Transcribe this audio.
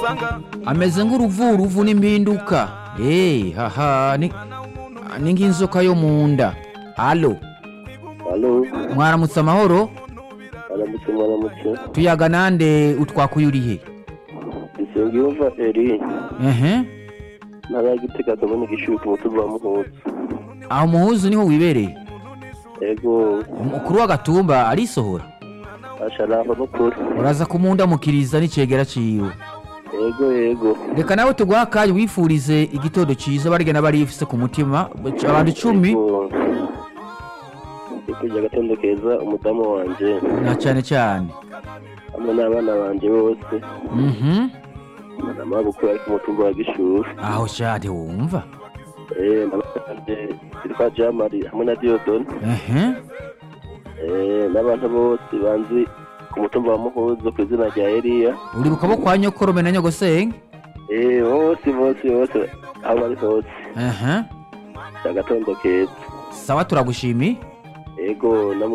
ameze nk'uruvuruvu n'impinduka eee haha ni ni nk'inzoka yo mu nda alo Halo, mwaramutse amahoro aramutse mwaramutse. tuyaga nande utwakuye urihe Nsengiyumva Eri, ehe ntara ya Gitega ndabona igishubi ku mutumba wa Muhuza. aho muhuzu niho wibereye Ego, umukuru w'agatumba arisohora asharaho n'ukuri. uraza kumundamukiriza n'icegera ciwe Ego, ego. reka nawe tuguha akanya wifurize igitondo ciza barigena barifise ku mutima abantu icumi Ego. Ndikujya agatondo keza umudamu wanje na cane cane hamwe n'abana banje bose mhm n'amabukuru ari ku mutumba wa Gishubi. aho shade wumva Eh, n'abanje yitwa Jamari hamwe na Diodone. ehe Eh, n'abantu bose banzi ku mutumba wa Muhuza ku izina rya Eliya. uribuka bo kwa nyokorome na nyogosenge Eh, bose bose bose aho bari hose. ehe agatondo keza sawa turagushimiye ego na